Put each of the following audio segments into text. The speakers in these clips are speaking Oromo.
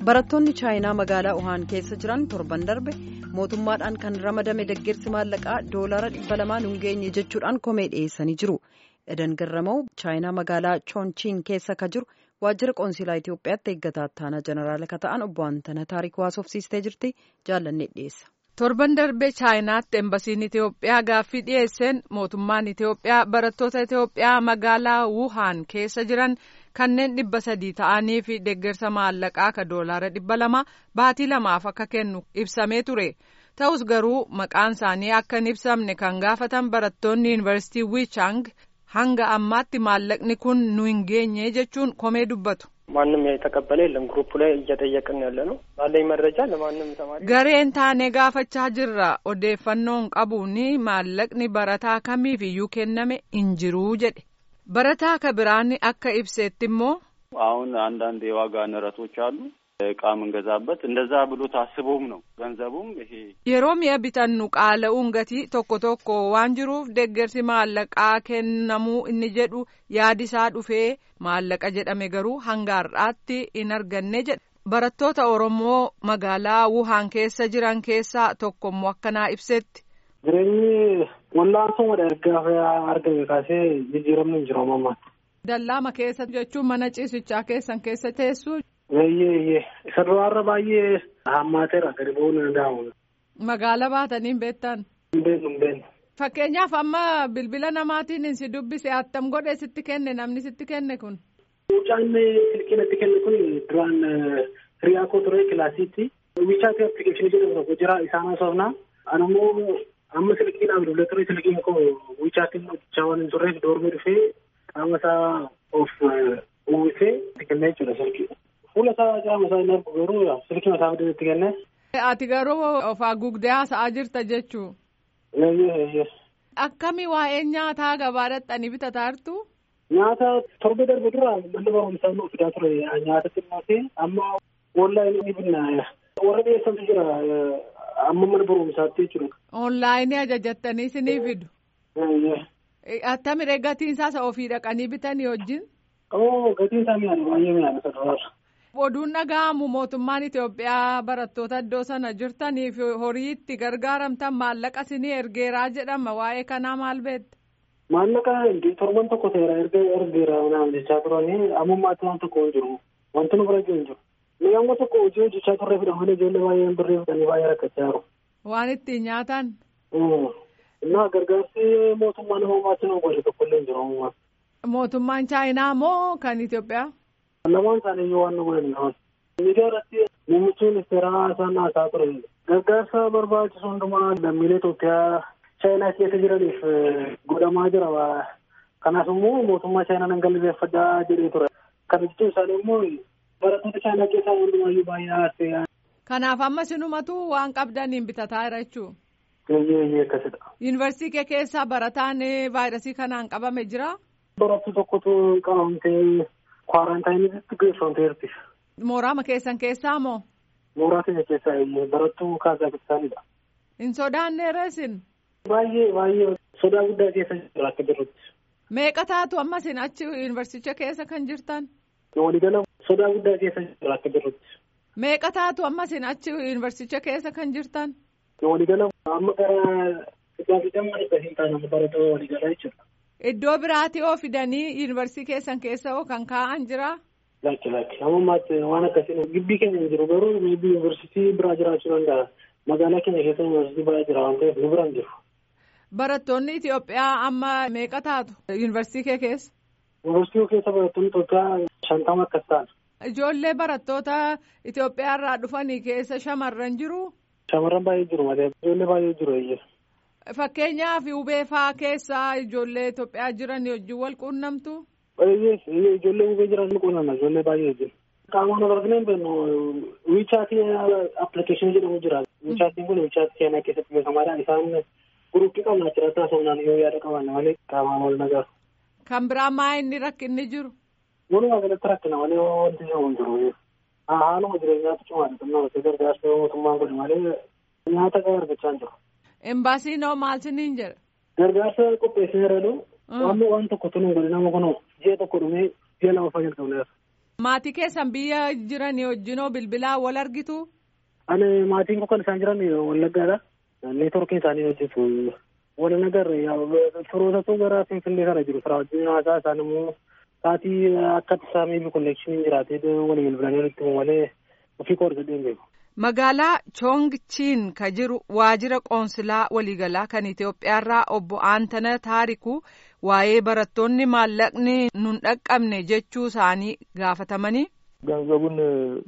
barattoonni chaayinaa magaalaa wuhaan keessa jiran torban darbe mootummaadhaan kan ramadame deeggarsi maallaqaa doolaara dhibba lamaan hin geenye jechuudhaan komee dhiyeessanii jiru edan garramaa'u chaayinaa magaalaa choonchiin keessa ka jiru waajjira qoonsilaa itiyoophiyaatti eeggataa ittaanaa jeneraala ka ta'an obbo Antana taariik haasofsiistee jirti jaallannee dhiyeessa. torban darbee chaayinaatti embasiin itiyoophiyaa gaaffii dhiyeesseen mootummaan itiyoophiyaa barattoota itiyoophiyaa magaalaa wuhaan keessa jiran kanneen dhibba sadii ta'anii fi deeggarsa maallaqaa ka doolaara dhibba lama baatii lamaaf akka kennu ibsamee ture ta'us garuu maqaan isaanii akka hin ibsamne kan gaafatan barattoonni yuunivarsiitii wichang hanga ammaatti maallaqni kun nu hin geenye jechuun komee dubbatu. ማንም የተቀበለ የለም። ግሩፕ ላይ እየጠየቅን ያለ ነው። ባለኝ መረጃ ለማንም ተማሪ gareen taanee gaafachaa jirra odeeffannoon qabuun maallaqni barataa kamiifiyyuu kenname hin jiruu jedhe barataa ka biraan akka ibseetti immoo አሁን አንዳንድ የዋጋ ንረቶች አሉ እቃ የምንገዛበት እንደዛ ብሎ ታስቦም ነው ገንዘቡም ይሄ yeroo mi'a bitannu qaala'uun gatii tokko tokko waan jiruuf deeggarsi maallaqaa kennamuu inni jedhu yaadisaa dhufee maallaqa jedhame garuu hanga har'aatti hin arganne jedha barattoota oromoo magaalaa wuhaan keessa jiran keessaa tokkommoo akkanaa ibsetti. jireenyi wallaansoo ergaa argame kaasee jijjiiramni hin jiru ammaatti. dallaama keessa jechuun mana ciisichaa keessan keessa teessuu. Eeyyee eeyyee isa duraarra baay'ee hammaateera gadi ba'uu ni danda'amu. Magaala baatanii hin beektan. Hin beeknu hin beeknu. Fakkeenyaaf amma bilbila namaatiin si dubbise attam godhe sitti kenne namni sitti kenne kun. Mucaan silkii natti kenne kun duraan hiriyaa koo ture kilaasiitti. Wichaati appilikeeshinii jedhamu tokko jira isaan haasofnaa. Anammoo amma silkiidhaan duulee ture silkiin koo wichaatiin hojjechaa waan hin turreef doormii dhufee qaama isaa of uwwisee itti kennee jechuudha silkii. Fuula isaa qaama isaa hin argu garuu silkii mataa fidee itti kenne. Ati garuu of haguugdee haasa'aa jirta jechuu. Eeyyee eeyyee. Akkami waa'ee nyaataa gabaa dhaqxanii bitataa jirtu? Nyaata torba darbe dura manni barumsaa nu fidaa ture nyaata xinnooti amma onlaayinii ni binna warra dhiyeessantu jira amma mana barumsaatti jechuudha. Onlaayinii ajajattanii sinii fidu. Eeyyee. Attamire gatiin isaas ofii dhaqanii bitanii wajjin? Oo gatiin isaa mi'aana baay'ee mi'aana saduraarra. Oduun dhaga'amu mootummaan Itoophiyaa barattoota iddoo sana jirtaniif horii itti gargaaramtan maallaqa sinii ergeeraa jedhama waa'ee kanaa maal beekte? Maallaqa torban tokko ta'eera erga ergeera naam jechaa turanii ammummaatti waan tokko hin jiru wanti nu bira jiru hin jiru. Ni amma tokko hojii hojjechaa turre fida malee ijoollee baay'een birree fidanii baay'ee rakkachaa jiru. Waan ittiin nyaatan? Innaa gargaarsi mootummaa nama uumaatti nu godhe tokko illee hin jiru ammumaa. Mootummaan Chaayinaa moo kan Itoophiyaa? Lamaan isaanii iyyuu waan nu godhan qaban. Miidiyaa irratti muummichi ministeeraa isaan haasaa ture. Gargaarsa barbaachisu hundumaa lammiilee Itoophiyaa chaayinaa keessa jiraniif godhamaa jira. Kanaaf immoo mootummaa chaayinaa nan galateeffadhaa jedhee ture. Kana jechuun isaanii immoo barattoota chaayinaa keessaa hundumaayyuu baay'ee haasee. Kanaaf amma sinumatu waan qabdaniin bitataa jira jechuudha. Eeyyee eeyyee akkasidha. Yuunivarsiitii kee keessaa barataan vaayirasii kanaan qabame jira? Barattuu tokkotu qabamtee kwaaraantaayiniitti geeffamteerti. Mooraama keessan keessaa moo? Mooraa keenya keessaa eeyyee barattuu Kaazakistaanidha. Hin sodaanne reesin? Baay'ee baay'ee sodaa guddaa keessa jira akka jirrutti. Meeqa taatu amma sin achi yuunivarsiicha keessa kan jirtan? Waliigala sodaa guddaa keessa jira akka jirrutti. Meeqa taatu amma sin achi yuunivarsiicha keessa kan jirtan? Waliigala amma gara dhibba fi dhimma dhibba hin taane barattoota waliigala jechuudha. Iddoo biraati oo fidanii yuunivarsiitii keessan keessa oo kan kaa'an jira? Lakki lakki ammammaatti waan akkasii gibbii keenya hin jiru garuu maybii yuunivarsiitii biraa jiraachuu danda'a. Magaalaa keenya keessa yuunivarsiitii baay'ee jira waan ta'eef nu bira hin jiru. Barattoonni Itoophiyaa amma meeqa taatu yuunivarsiitii kee keessa? Yuunivarsiitii keessa barattoonni Itoophiyaa shantama akkas ta'an. Ijoollee barattoota Itoophiyaa irraa dhufanii keessa shamarran jiru? Shamarran baay'ee jiru malee ijoollee baay'ee jiru eeyyee. Fakkeenyaaf hubee fa'aa keessaa ijoollee Itoophiyaa jiran wajjin wal quunnamtu? Eeyyee ijoollee hubee jiran ni quunnamna ijoollee baay'ee jiru. Qaamaan wal arginu hin beeknu wiichaatii appilikeeshinii jedhamu jira. Wiichaatiin kun wiichaatii seenaa keessatti beekamaadha. Isaan guruppii qabna achirratti haasofnaan yoo yaada qaban malee qaamaan wal nagaru. Kan biraa maa inni rakkinni jiru? Walumaa galatti rakkina malee wanti jiru hin jiru. Haaluma jireenyaatu cimaadha. Xinnoon gargaarsa mootummaan godhe malee nyaata gahaa argachaa hin jiru. Embaasiin hoo maal siniin jedha? Gargaarsa qopheessee jiru. Waan waan tokko tunu godhe nama kun ji'a tokko dhumee ji'a lama fayyadu qabneera. Maatii keessan biyya jiran wajjinoo bilbilaa wal argitu? Ani maatiin koo kan isaan jiran Wallaggaadha. Neetworkiin isaanii hojjetu. Wal nagar firootatu gara Finfinnee kana jiru. Firaa wajjin haasaa isaan immoo sa'aatii akka isaa miibi konneekshiniin jiraatee walii bilbilanii walitti malee ofii koo argadhee hin beeku. Magaalaa Choongchiin ka jiru waajjira qoonsilaa waliigalaa kan Itoophiyaarraa obbo Aantana Taarikuu waa'ee barattoonni maallaqni nun dhaqqabne jechuu isaanii gaafatamanii. ገንዘቡን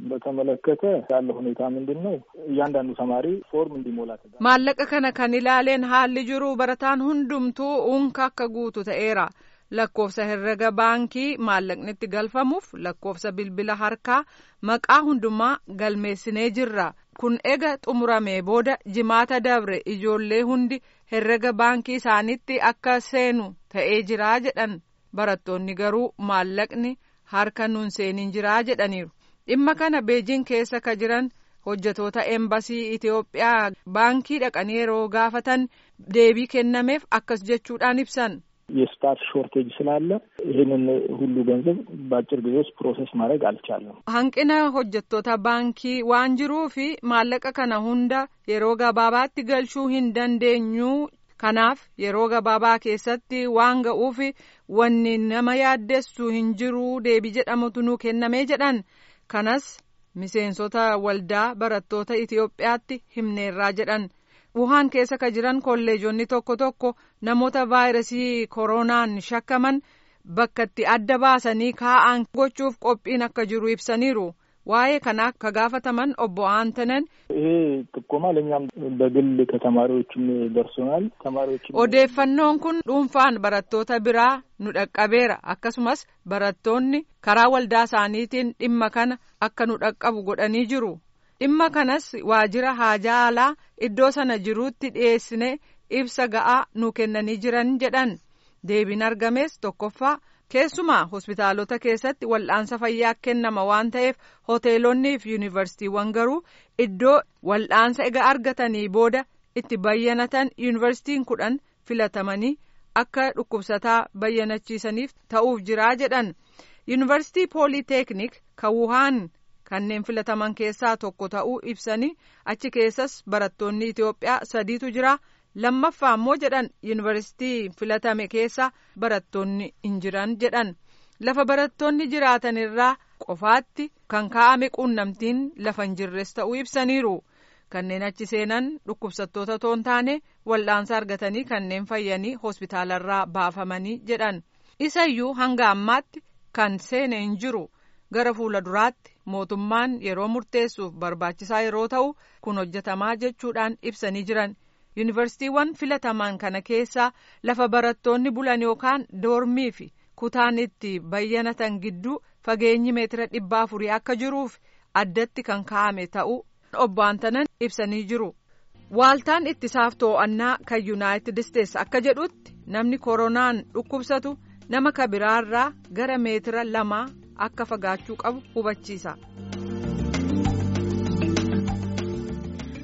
በተመለከተ ያለ ሁኔታ ምንድን ነው? እያንዳንዱ ተማሪ ፎርም እንዲሞላ ተደርጓል። maallaqa kana kan ilaaleen haalli jiru barataan hundumtuu unka akka guutu ta'eera. lakkoofsa herrega baankii maallaqni itti galfamuuf lakkoofsa bilbila harkaa maqaa hundumaa galmeessinee jirra kun ega xumuramee booda jimaata dabre ijoollee hundi herrega baankii isaanitti akka seenu ta'ee jiraa jedhan barattoonni garuu maallaqni harka nun seeniin jiraa jedhaniiru dhimma kana beejiin keessa ka jiran hojjetoota eembasii Itoophiyaa baankii dhaqanii yeroo gaafatan deebii kennameef akkas jechuudhaan ibsan. የስታፍ ሾርቴጅ ስላለ ይህንን ሁሉ ገንዘብ በአጭር ጊዜ ውስጥ ፕሮሰስ ማድረግ አልቻለም። hanqina hojjettoota baankii waan jiruufi maallaqa kana hunda yeroo gabaabaatti galchuu hin dandeenyu kanaaf yeroo gabaabaa keessatti waan ga'uufi wanni nama yaaddessu hin jiru deebii jedhamutu nu kennamee jedhan kanas miseensota waldaa barattoota Itoophiyaatti himneerraa jedhan. wuhaan keessa ka jiran kolleejonni tokko tokko namoota vaayirasii koronaan shakkaman bakka itti adda baasanii kaa'an gochuuf qophiin akka jiru ibsaniiru waa'ee kanaa ka gaafataman obbo Aantanan ይሄ ጥቆማ ለእኛም በግል ከተማሪዎችም ደርሶናል። ተማሪዎችም odeeffannoon kun dhuunfaan barattoota biraa nu dhaqqabeera akkasumas barattoonni karaa waldaa isaaniitiin dhimma kana akka nu dhaqqabu godhanii jiru. dhimma kanas waajjira haajaa alaa iddoo sana jiruutti dhiyeessine ibsa ga'aa nu kennanii jiran jedhan deebiin argames tokkoffaa keessumaa hospitaalota keessatti wal'aansa fayyaa kennama waan ta'eef hoteelonnii fi yuunivarsiitiiwwan garuu iddoo wal'aansa ega argatanii booda itti bayyanatan yuunivarsiitiin kudhan filatamanii akka dhukkubsataa bayyanachiisaniif ta'uuf jiraa jedhan yuunivarsiitii pooliteeknik kan wuhaan kanneen filataman keessaa tokko ta'uu ibsanii achi keessas barattoonni Itoophiyaa sadiitu jira lammaffaa immoo jedhan yuunivarsiitii filatame keessa barattoonni hin jiran jedhan lafa barattoonni jiraatan irraa qofaatti kan kaa'ame quunnamtiin lafa hin jirres ta'uu ibsaniiru kanneen achi seenan dhukkubsattoota toon taane wal'aansa argatanii kanneen fayyanii hospitaalarraa baafamanii jedhan isayyuu hanga ammaatti kan seene hin jiru gara fuula duraatti. mootummaan yeroo murteessuuf barbaachisaa yeroo ta'u kun hojjetamaa jechuudhaan ibsanii jiran yuunivarsiitiiwwan filataman kana keessaa lafa barattoonni bulan yookaan doormii fi kutaan itti bayyanatan gidduu fageenyi meetira dhibba afurii akka jiruuf addatti kan kaa'ame ta'uu obbo Aantanan ibsanii jiru. Waaltaan ittisaaf to'annaa kan yuunaayitid isteetsi akka jedhutti namni koronaan dhukkubsatu nama kabiraarraa gara meetira lamaa akka fagaachuu qabu hubachiisa.